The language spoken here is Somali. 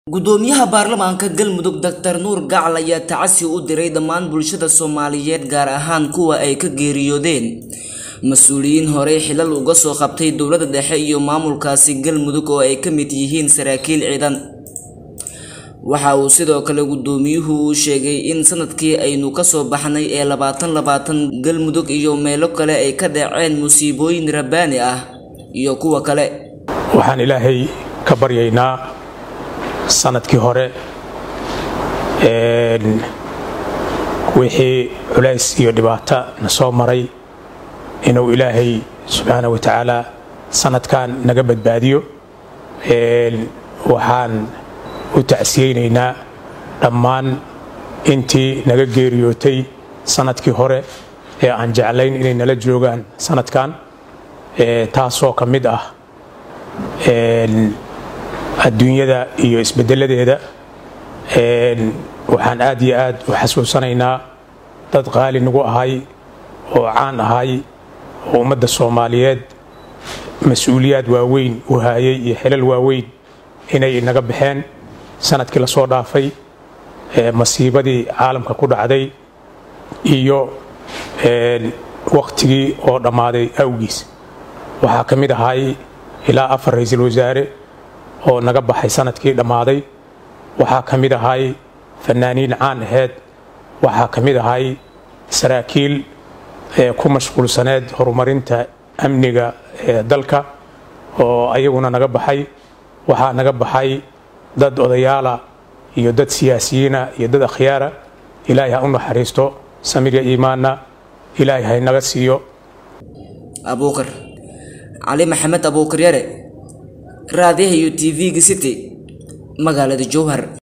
gudoomiyaha baarlamaanka galmudug doctor nuur gacal ayaa tacasi u diray dhammaan bulshada soomaaliyeed gaar ahaan kuwa ay ka geeriyoodeen mas-uuliyiin horey xilal uga soo qabtay dowladda dhexe iyo maamulkaasi galmudug oo ay ka mid yihiin saraakiil ciidan waxa uu sidoo kale gudoomiyuhu uu sheegay in sanadkii aynu kasoo baxnay ee labaatan labaatan galmudug iyo meelo kale ay ka dhaceen musiibooyin rabbaani ah iyo kuwa kale waxaan ilaahay ka baryaynaa sanadkii hore wixii culays iyo dhibaato na soo maray inuu ilaahay subxaana wa tacaala sanadkan naga badbaadiyo waxaan u tacsiyeynaynaa dhammaan intii naga geeriyootay sanadkii hore ee aan jeclayn inay nala joogaan sanadkan taasoo ka mid ah adduunyada iyo isbedeladeeda waxaan aad iyo aad u xasuusanaynaa dad qaali nagu ahay oo caan ahay oo ummadda soomaaliyeed mas-uuliyaad waaweyn u haayay iyo xilal waaweyn inay inaga baxeen sanadkii la soo dhaafay masiibadii caalamka ku dhacday iyo wakhtigii oo dhammaaday awgiis waxaa ka mid ahay ilaa afar ra-iisul wasaare oo naga baxay sanadkii dhammaaday waxaa ka mid ahay fanaaniin caan aheyd waxaa ka mid ahay saraakiil ku mashquulsaneed horumarinta amniga ee dalka oo ayaguna naga baxay waxaa naga baxay dad odayaala iyo dad siyaasiyiina iyo dad akhyaara ilaahay ha u naxariisto samiga iimaanna ilaahay hay naga siiyo abuukar cali maxamed abuukar yare raadiyaha iyo t v-ga city magaalada jowhar